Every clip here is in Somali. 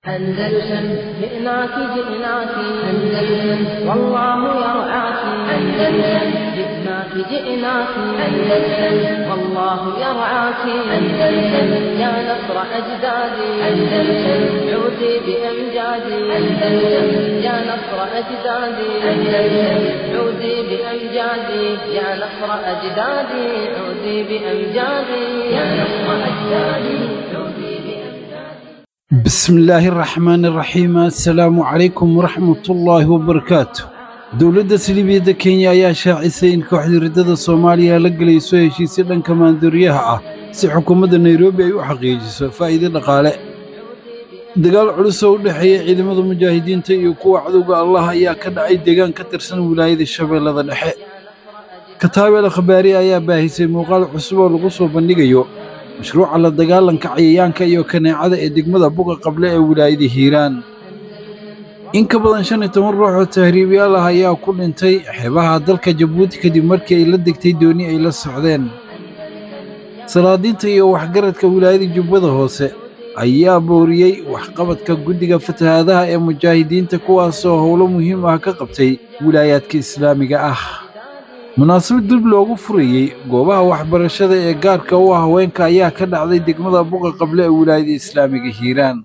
أندلسن جئناك جئناك أندلسن والله يرعاك أندلسن جئناك جئناك أندلسن والله يرعاك أندلسن يا نصر أجدادي أندلسن عودي بأمجادي أندلسن يا نصر أجدادي أندلسن عودي بأمجادي يا نصر أجدادي عودي بأمجادي يا نصر أجدادي عودي بأمجادي بسم الله الرحمن الرحيم السلام عليكم ورحمة الله وبركاته dowladda siliibiyadda kenya ayaa shaacisay in kooxda riddada soomaaliya la gelayso heshiisyo dhanka maandooriyaha ah si xukuumadda nairobi ay u xaqiijiso faa'iido dhaqaale dagaal culus oo u dhexeeya ciidamada mujaahidiinta iyo kuwa cadowga allah ayaa ka dhacay deegaan ka tirsan wilaayada shabeellada dhexe kataabel khabaari ayaa baahisay muuqaal cusub oo lagu soo bandhigayo mashruuca la dagaalanka cayayaanka iyo kaneecada ee degmada buga qable ee wilaayada hiiraan in ka badan shan iyo toban ruux oo tahriibiyaal ah ayaa ku dhintay xeebaha dalka jabuuti kadib markii ay la degtay dooni ay la socdeen salaadiinta iyo waxgaradka wilaayada jubbada hoose ayaa booriyey waxqabadka guddiga fatahaadaha ee mujaahidiinta kuwaasoo howlo muhiim ah ka qabtay wilaayaadka islaamiga ah munaasabad dib loogu furayey goobaha waxbarashada ee gaarka u ah haweenka ayaa ka dhacday degmada buqa qable ee wilaayada islaamiga hiiraan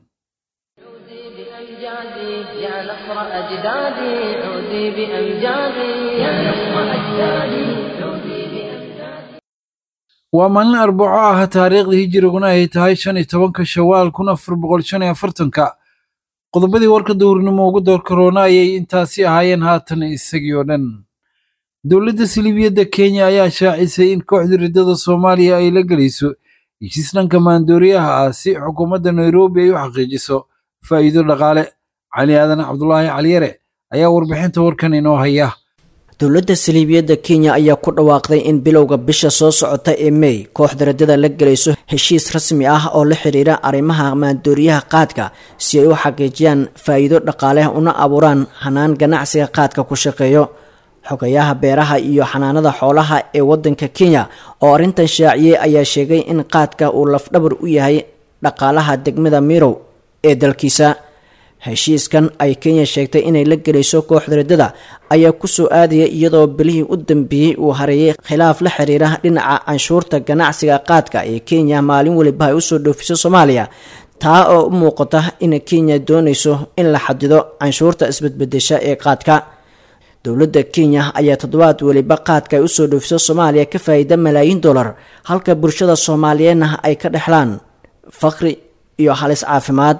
بأمجادي يا نصر أجدادي عودي بأمجادي يا نصر أجدادي عودي بأمجادي waa maalin arbaco ah taariikhda hijiriguna ay tahay shan iyo tobanka shawaal kun afar boqol shan iyo afartanka qodobadii warka duhurnimo ugu door karoona ayay intaasi ahaayeen haatan isagii oo dhan dowladda siliibiyadda kenya ayaa shaacisay in kooxda riddada soomaaliya ay la gelayso heshiis dhanka maandooriyaha ah si xukuumadda nairobi ay u xaqiijiso faa'iido dhaqaale cali aadan cabdulaahi caliyare ayaa warbixinta warkan inoo haya dowladda saliibiyadda kenya ayaa ku dhawaaqday in bilowga bisha soo socota ee mey kooxda raddada la gelayso heshiis rasmi ah oo la xidhiira arrimaha maandooriyaha qaadka si ay u xaqiijiyaan faa'iido dhaqaale una abuuraan hanaan ganacsiga qaadka ku shaqeeyo xogayaha beeraha iyo xanaanada xoolaha ee waddanka kenya oo arrintan shaaciyey ayaa sheegay in qaadka uu lafdhabar u yahay dhaqaalaha degmada mirow ee dalkiisa heshiiskan ay kenya sheegtay inay la gelayso kooxda riddada ayaa kusoo aadaya iyadoo bilihii u dambeeyey uu hareeyay khilaaf la xiriira dhinaca canshuurta ganacsiga qaadka ee kenya maalin weliba ay usoo dhoofiso soomaaliya taa oo u muuqata in kenya doonayso in la xadido canshuurta isbedbedesha ee qaadka dowladda kenya ayaa toddobaad weliba qaadka ay usoo dhoofiso soomaaliya ka faa'iida malaayiin dollar halka bulshada soomaaliyeedna ay ka dhexlaan faqri iyo halis caafimaad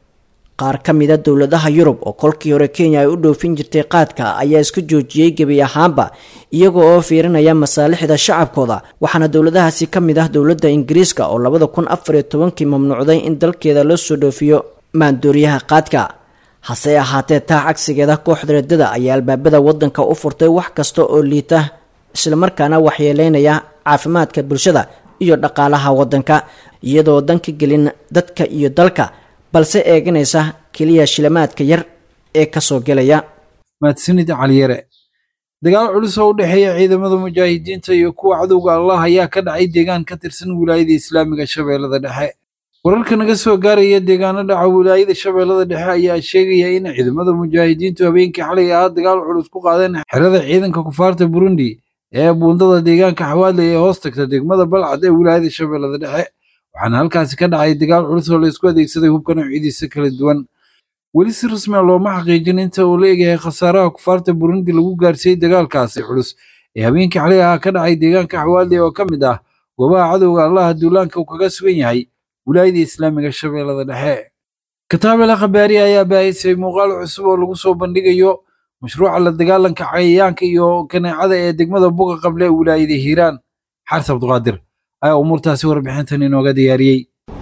qaar ka mida dowladaha yurub oo kolkii hore kenya ay u dhoofin jirtay qaadka ayaa iska joojiyey gebi ahaanba iyaga oo fiirinaya masaalixda shacabkooda waxaana dowladahaasi ka mid ah dowladda ingiriiska oo labada kun afar iyo tobankii mamnuucday in dalkeeda loo soo dhoofiyo maandooriyaha qaadka hase ahaatee taa cagsigeeda kooxda raddada ayaa albaabada waddanka u furtay wax kasta oo liita islamarkaana waxyeeleynaya caafimaadka bulshada iyo dhaqaalaha waddanka iyadoo danka gelin dadka iyo dalka balse eeganaysa keliya shilamaadka yar ee kasoo gelaya mahadsanid caliyare dagaal culus oo u dhexeeya ciidamada mujaahidiinta iyo kuwa cadowga allah ayaa ka dhacay deegaan ka tirsan wilaayada islaamiga shabeellada dhexe wararka naga soo gaaraya deegaano dhaca wilaayada shabeellada dhexe ayaa sheegaya in ciidamada mujaahidiintu habeenkii xalay ahaa dagaal culus ku qaadeen xerada ciidanka kufaarta burundi ee buundada deegaanka xawaadle ee hoos tagta degmada balcad ee wilaayada shabeellada dhexe waxaana halkaasi ka dhacay dagaal culus oo laysku adeegsaday hubka noocyadiisa kala duwan weli si rasmi a looma xaqiijin inta uu la egyahay khasaaraha kufaarta burundi lagu gaarsiiyey dagaalkaasi culus ee habeenkii xalay ahaa ka dhacay deegaanka xawaadle oo ka mid ah goobaha cadowga allaha duulaanka uu kaga sugan yahay wilaayada islaamiga shabeellada dhexe kataabela khabaari ayaa baahisay muuqaal cusub oo lagu soo bandhigayo mashruuca la dagaalanka cayayaanka iyo kaneecada ee degmada buga qable ee wilaayada hiiraan xaris cabduqaadir ayaa umuurtaasi warbixintan inooga diyaariyey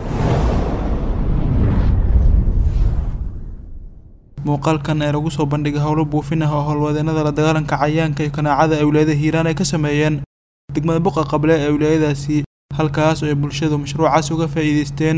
muuqaalkan ee lagu soo bandhigay howlo buufin ah oo howlwadeenada la dagaalanka cayayaanka iyo kanaacada ee wilaayada hiiraan ay ka sameeyeen degmada buqa qable ee wilaayadaasi halkaas oo ay bulshadu mashruucaas uga faa'iidaysteen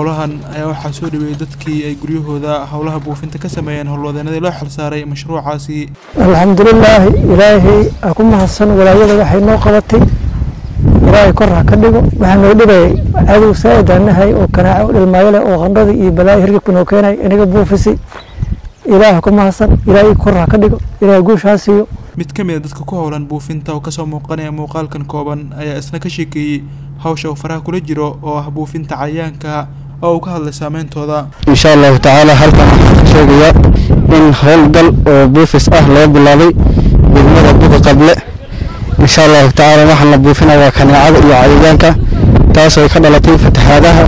howlahan ayaa waxaa soo dhaweeyey dadkii ay guryahooda howlaha buufinta ka sameeyeen howlwadeenadii loo xilsaaray mashruucaasi alxamdulilaahi ilaahay aa ku mahadsan walaayada waxay noo qabatay ilaahay kor ha ka dhigo waxaa noo dhigayay cadow saaidaanahay oo kanaaco dhilmaayo leh oo qandhadii iyo balaayo hirgibka noo keenay inaga buufisay ilaah ku mahadsan ilaahay kor ha ka dhigo ilaahay guush ha siiyo mid ka mid a dadka ku howlan buufinta oo kasoo muuqanaya muuqaalkan kooban ayaa isna ka sheekeeyey hawsha uu faraha kula jiro oo ah buufinta cayayaanka oo uu ka hadlay saameyntooda insha allahu tacaala halkan waxaan ka sheegayaa in howlgal oo buufis ah laga bilaabay degmada buga qable insha allahu tacaala waxaan la buufinaya waa kaneecada iyo cayayaanka taasoo ka dhalatay fatahaadaha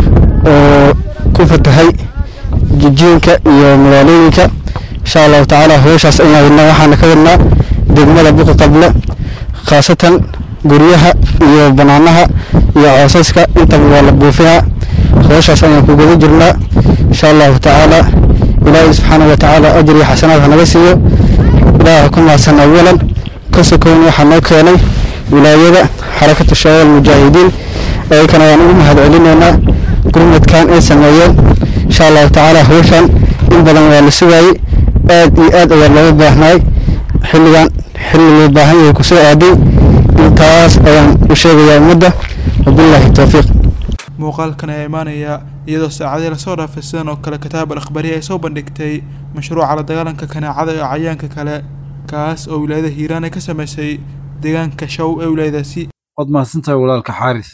oo ku fatahay jijiinka iyo magaalooyinka insha allahu tacaala howshaas ayaan wadnaa waxaana ka wadnaa degmada buqa qable khaasatan guryaha iyo banaanaha iyo coosaska intaba waa la buufinaa howshaas ayaan ku guda jirnaa insha allahu tacaala ilaahay subxaana wa tacaala ajir iyo xasanaad hanaga siiyo ilaaha ku mahadsan awalan ka sokown waxaa noo keenay wilaayada xarakatu shabaab almujaahidiin ayakana waan ugu mahad celinaynaa gurmadkan ay sameeyeen insha allahu tacaala howshan in badan waa la sugaayey aad iyo aad ayaa looga baahnaay xilligan xilli loo baahan yahay kusoo aaday intaas ayaan u sheegayaa ummadda wabilaahi towfiiq muuqaalkan ayaa imaanaya iyadoo saacadii lasoo dhaafay sidan oo kale kitaab al akhbariya ay soo bandhigtay mashruuca la dagaalanka kaneecada iyo cayaanka kale kaas oo wilaayada hiiraan ay ka sameysay deegaanka show ee wilaayadaasi waad mahadsantahay walaalka xaaris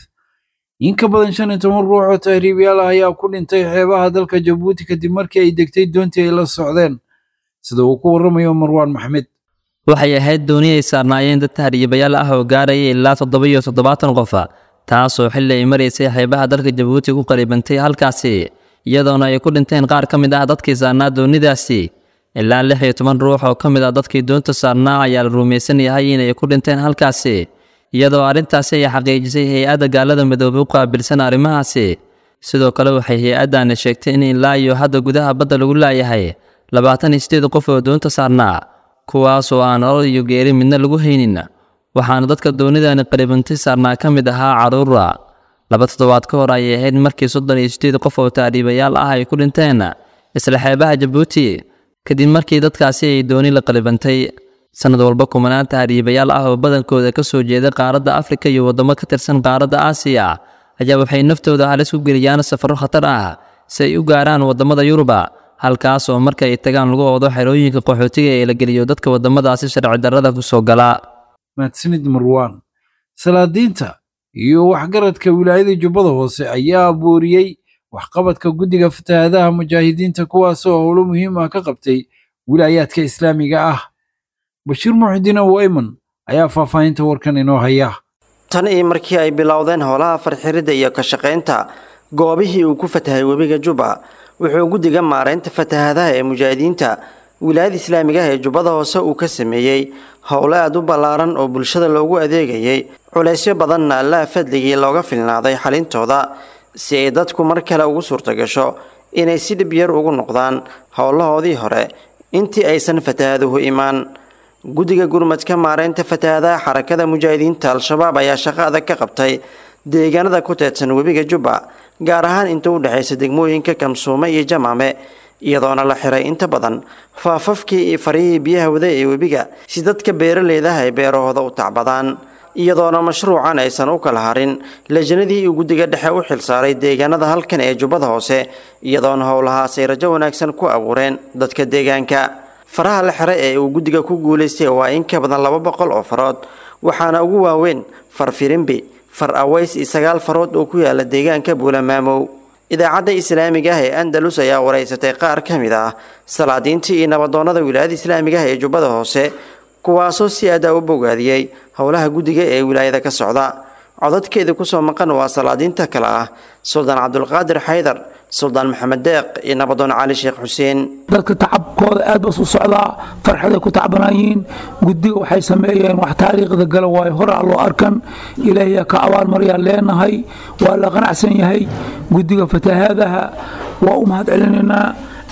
in ka badan shan iyo toban ruux oo tahriibayaal ah ayaa ku dhintay xeebaha dalka jabuuti kadib markii ay degtay doontii ay la socdeen sida uu ku warramayo marwaan maxmed waxay ahayd dooni ay saarnaayeen dad tahriibayaal ah oo gaaraya ilaa toddoba iyo toddobaatan qofa taasoo xilli ay maraysay xeebaha dalka jabuuti ku qaribantay halkaasi iyadoona ay ku dhinteen qaar ka mid ah dadkii saarnaa doonidaasi ilaa lix iyo toban ruux oo ka mid ah dadkii doonta saarnaa ayaa la rumaysan yahay inay ku dhinteen halkaasi iyadoo arrintaasi ay xaqiijisay hay-adda gaalada midoobay u qaabilsan arrimahaasi sidoo kale waxay hay-addaani sheegtay in ilaa iyo hadda gudaha badda lagu laayahay labaatan iyo sideed qof oo doonta saarnaa kuwaasoo aan nolol iyo geeri midna lagu haynin waxaana dadka doonidani qaribantay saarnaa ka mid ahaa carruura laba toddobaad ka hor ayay ahayd markii soddon iyo sideed qof oo taariibayaal ah ay ku dhinteen isla xeebaha jabuuti kadib markii dadkaasi ay dooni la qaribantay sanad walba kumanaan tahriibayaal ah oo badankooda ka soo jeeda qaaradda afrika iyo waddamo ka tirsan qaaradda aasiya ayaa waxay naftooda halis ku geliyaan safarro khatar ah si ay u gaaraan waddamada yuruba halkaas oo marka ay tagaan lagu oodo xerooyinka qaxootiga ee la geliyo dadka waddamadaasi sharci darrada ku soo gala mahadsanid marwaan salaadiinta iyo waxgaradka wilaayada jubbada hoose ayaa booriyey waxqabadka guddiga fatahaadaha mujaahidiinta kuwaasoo howlo muhiim ah ka qabtay wilaayaadka islaamiga ah bashiir muxudiin abu ayman ayaa faahfaahinta warkan inoo haya tan iyo markii ay bilowdeen howlaha farxiridda iyo ka shaqaynta goobihii uu ku fatahay webiga juba wuxuu guddiga maaraynta fatahaadaha ee mujaahidiinta wilaayada islaamiga ah ee jubbada hoose uu ka sameeyey howlo aad u ballaaran oo bulshada loogu adeegayay culaysyo badanna allaha fadligii looga filnaaday xalintooda si ay dadku mar kale ugu suurtagasho inay si dhib yar ugu noqdaan howlahoodii hore intii aysan fatahaaduhu imaan guddiga gurmadka maaraynta fatahaadaha xarakada mujaahidiinta al-shabaab ayaa shaqo adag ka qabtay deegaanada ku teedsan webiga jubba gaar ahaan inta u dhexaysa degmooyinka kamsuume iyo jamaame iyadoona la xiray inta badan faafafkii iyo farihii biyaha wada ee webiga si dadka beeraleydaha ay beerahooda u tacbadaan iyadoona mashruucan aysan u kala harin lajnadii uu guddiga dhexe u xilsaaray deegaanada halkan ee jubbada hoose iyadoona howlahaasay rajo wanaagsan ku abuureen dadka deegaanka faraha la xiray ee uu guddiga ku guulaystay waa in ka badan laba boqol oo farood waxaana ugu waaweyn far firimbi far aways iyo sagaal farood oo ku yaala deegaanka buulamaamow idaacadda islaamiga ah ee andalus ayaa waraysatay qaar ka mid ah salaadiintii iyo nabadoonnada wilaayada islaamiga ah ee jubbada hoose kuwaasoo si adaa u bogaadiyey howlaha guddiga ee wilaayada ka socda codadkeeda kusoo maqan waa salaadiinta kale ah suldaan cabdulqaadir xaydar suldaan maxamed deeq iyo nabadoon cali sheekh xuseen dadka tacabkooda aad bas u socdaa farxaday ku tacbanaayiin guddiga waxay sameeyeen wax taariikhda gala waayo horaa loo arkan ilaahiyaa ka abaalmaryaa leenahay waa la qanacsan yahay guddiga fatahaadaha waa u mahad celinaynaa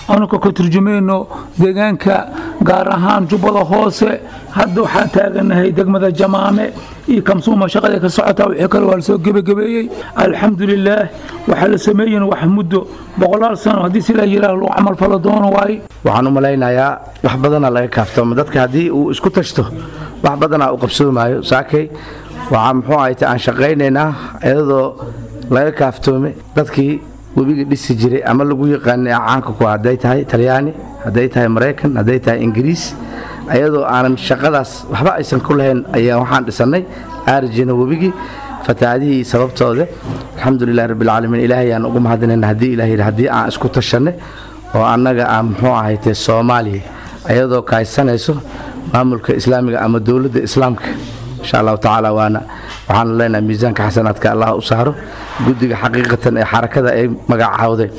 anaka ka turjumayno deegaanka gaar ahaan jubbada hoose hadda waxaan taaganahay degmada jamaame iyo kamsuuma shaqada ka socotaa wixii kale waa lasoo gebagabeeyey alxamdulilaah waxaa la sameeyen wax muddo boqolaal sano haddii sidaa yiraah lagu camal falo doono waaye waxaan u malaynayaa wax badana laga kaaftoomo dadka haddii uu isku tashto wax badanaa u qabsoomaayo saakay waxaa muxuu ahayte aan shaqaynaynaa iyadoo laga kaaftoomay dadkii webiga dhisi jiray ama lagu yaqaanay caanka ku hadday tahay talyaani hadday tahay maraykan hadday tahay ingiriis ayadoo aanan shaqadaas waxba aysan ku lahayn ayaa waxaan dhisannay aarijina webigii fatahaadihii sababtooda alxamdulilahi rabbilcaalamiin ilaahay aan ugu mahadinayna haddii ilaah yidhi haddii aan isku tashanay oo annaga aan muxuu ahayte soomaaliya ayadoo kaaysanayso maamulka islaamiga ama dowladda islaamka insha allahu tacaala waana waxaanu leenahay miisaanka xasanaadka allah u saaro guddiga xaqiiqatan ee xarakada ay magacaawday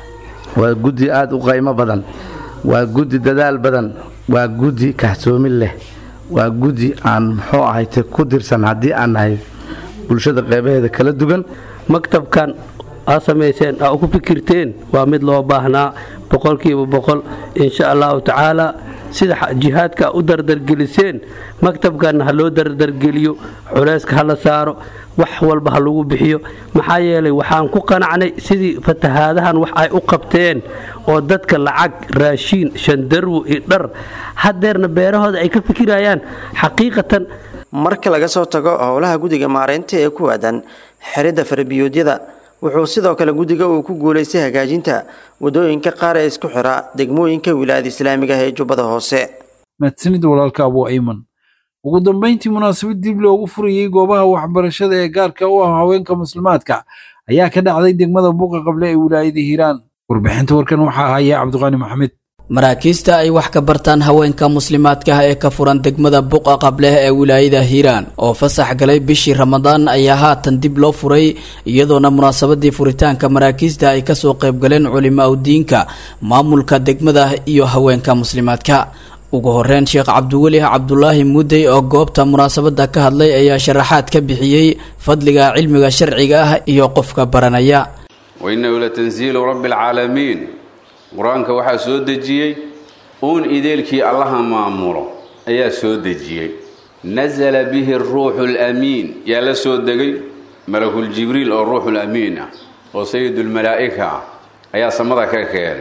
waa guddi aad u qaymo badan waa guddi dadaal badan waa guddi kaxsoomin leh waa guddi aan muxuu ahayte ku dirsan haddii aan nahay bulshada qeybaheeda kala dugan maktabkan aa samayseen aa ugu fikirteen waa mid loo baahnaa boqolkiiba boqol insha allahu tacaala sida jihaadka u dardargeliseen maktabkanna ha loo dardargeliyo culayska ha la saaro wax walba ha lagu bixiyo maxaa yeelay waxaan ku qanacnay sidii fatahaadahan wax ay u qabteen oo dadka lacag raashiin shandarwo iyo dhar hadeerna beerahooda ay ka fikirayaan xaqiiqatan marka laga soo tago howlaha guddiga maareynta ee ku aadan xiridda farbiyoodyada wuxuu sidoo kale guddiga uu ku guulaystay hagaajinta wadooyinka qaar ee isku xira degmooyinka wilaayada islaamiga ah ee jubbada hoose mahadsanid walaalka abu ayman ugu dambayntii munaasabad dib loogu furayey goobaha waxbarashada ee gaarka u ah haweenka muslimaadka ayaa ka dhacday degmada buuqa qable ee wilaayada hiiraan warbixinta warkan waxaa haya cabdiqaani maxamed maraakiista ay wax ka bartaan haweenka muslimaadka ah ee ka furan degmada buqa qableh ee wilaayada hiiraan oo fasax galay bishii ramadaan ayaa haatan dib loo furay iyadoona munaasabadii furitaanka maraakiista ay kasoo qaybgaleen culimaa udiinka maamulka degmada iyo haweenka muslimaadka ugu horeyn sheekh cabdiweli cabdulaahi mudey oo goobta munaasabada ka hadlay ayaa sharaxaad ka bixiyey fadliga cilmiga sharciga ah iyo qofka baranaya wainahu latanziilu rabbi alcaalamiin qur-aanka waxaa soo dejiyey uun ideelkii allaha maamulo ayaa soo dejiyey nasala bihi ruuxu lamiin yaa la soo degay malakuljibriil oo ruuxulamiin ah oo sayidulmalaa'ika ah ayaa samada ka keenay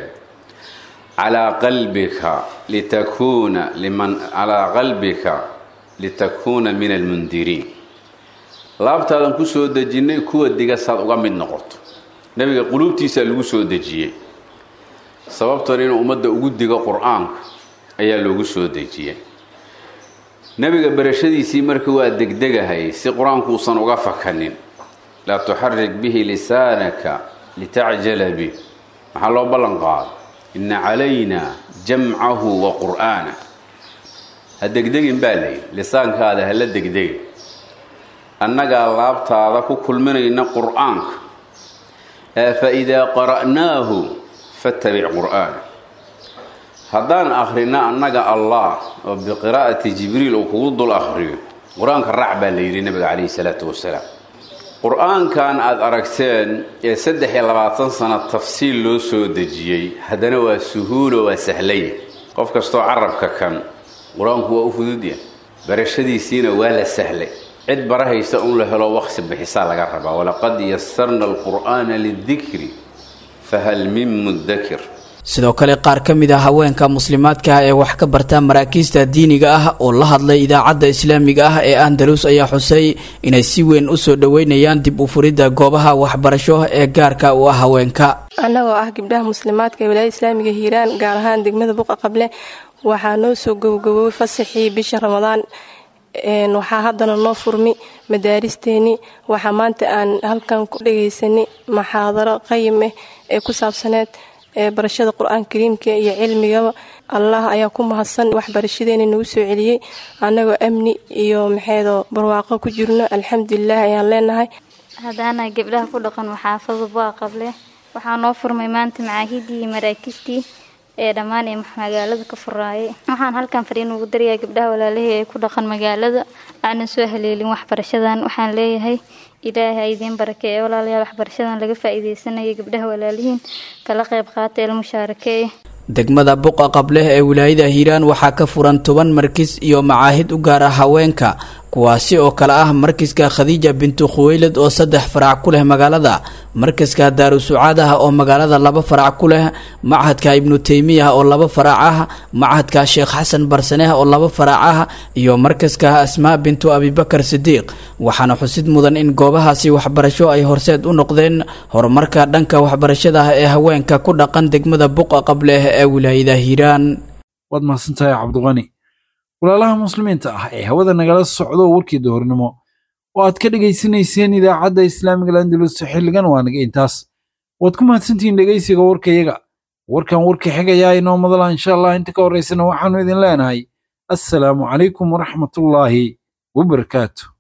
calaa qalbika litakuuna liman calaa qalbika litakuuna min almundiriin laabtaadan ku soo dejinnay kuwa diga saad uga mid noqoto nebiga quluubtiisaa lagu soo dejiyey sababtan inuu ummadda ugu digo qur-aanka ayaa loogu soo dejiyey nebiga barashadiisii marka waa degdegahay si qur-aanku uusan uga fakanin laa tuxarik bihi lisaanaka litacjala bih maxaa loo ballan qaado inna calayna jamcahu wa qur'aana ha degdegin baa layidhi lisaankaada hala degdegin annagaa laabtaada ku kulminayna qur-aanka ee fa idaa qara'naahu fattabic qur'aana haddaan akhrina annaga allah oo biqiraa'ati jibriil uu kugu dul akhriyo qur-aanka raac baa la yidhi nabiga calayhi salaatu wasalaam qur-aankan aada aragteen ee saddex iyo labaatan sano tafsiil loo soo dejiyey haddana waa suhuulo waa sahlaya qof kastoo carabka kan qur-aanku waa u fududya barashadiisiina waa la sahlay cid barahaysa un la helo waqsi bixisaa laga rabaa walaqad yasarna alqur'aana lidikri fahal min mudakir sidoo kale qaar ka mid a haweenka muslimaadka ah ee wax ka barta maraakiista diiniga ah oo la hadlay idaacadda islaamiga ah ee andalus ayaa xusay inay si weyn u soo dhoweynayaan dib u furidda goobaha waxbarasho ee gaarka u ah haweenka annagoo ah gabdhaha muslimaadka ee wilaayada islaamiga hiiraan gaar ahaan degmada buqa qable waxaa noo soo gowgowoway fasaxii bisha ramadaan waxaa haddana noo furmi madaaristeennii waxaa maanta aan halkan ku dhagaysanay maxaadaro qayim ah ee ku saabsaneed barashada qur-aanka kariimka iyo cilmigaba allah ayaa ku mahadsan waxbarashadeena nagu soo celiyey annagoo amni iyo maxeedoo barwaaqo ku jirno alxamdulilah ayaan leenahay haddaana gabdhaha ku dhaqan maxaafada bua qable waxaa noo furmay maanta macaahidii iyo maraakiistii ee dhammaan ee magaalada ka furaayay waxaan halkan fariin ugu darayaa gabdhaha walaalahii ee ku dhaqan magaalada aanan soo haleelin waxbarashadan waxaan leeyahay ilaahay ha idiin barakeeye walaalayaal waxbarashadan laga faa'iideysanaya gabdhaha walaalihiin kala qayb qaata ilmushaarakeeye degmada buqa qableh ee wilaayada hiiraan waxaa ka furan toban markis iyo macaahid u gaara haweenka kuwaasi oo kale ah markiska khadiija bintu khuweylad oo saddex farac ku leh magaalada markiska daarusucaad ah oo magaalada laba farac ku leh machadka ibnu teymiya oo laba farac ah machadka sheekh xasan barsaneh oo laba farac ah iyo markiska asmaa bintu abibakar sidiiq waxaana xusid mudan in goobahaasi waxbarasho ay horseed u noqdeen horumarka dhanka waxbarashada ah ee haweenka ku dhaqan degmada buqa qableh ee wilaayada hiiraan waad mahadsantahay cabdiqani walaalaha muslimiinta ah ee hawada nagala socdo warkii duhurnimo oo aad ka dhegaysanayseen idaacadda islaamiga landalus xilligan waa naga intaas waad ku mahadsantihiin dhegaysiga warkayaga warkan warka xigayaa inoo madala insha allah inta ka horraysana waxaannu idin leenahay assalaamu calaykum waraxmatullaahi wabarakaatu